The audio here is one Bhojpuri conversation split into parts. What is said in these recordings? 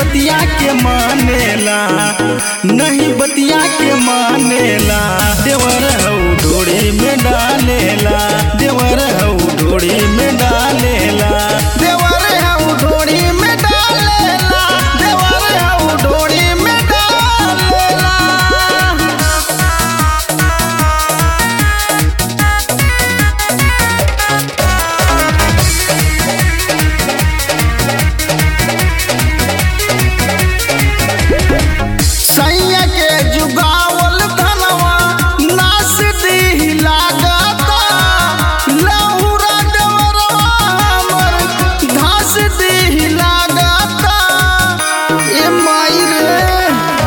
बतिया के मानेला नहीं बतिया के मानेला देवर हौ ढोड़ी में डालेला देवर हौ ढोड़ी में डालेला देवर हौ ढोड़ी में डालेला देवर हौ ढोड़ी में डालेला सैया के जुगावल धनवा नास दी लागता लहुरा डवरवा हमर घास दी लागता ए माई रे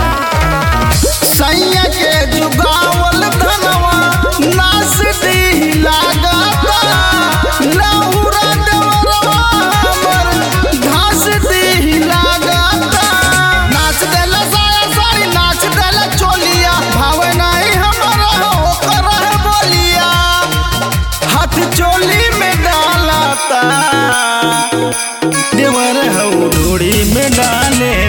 सैया के जुगावल धनवा नास दी लागता लहुरा डवरवा हमर घास दी लागता नाच देला साया साड़ी नाच देला चोलिया भावे नहीं हमारा हो कर बोलिया हाथ चोली में डालाता देवर हौ ढोड़ी में डाले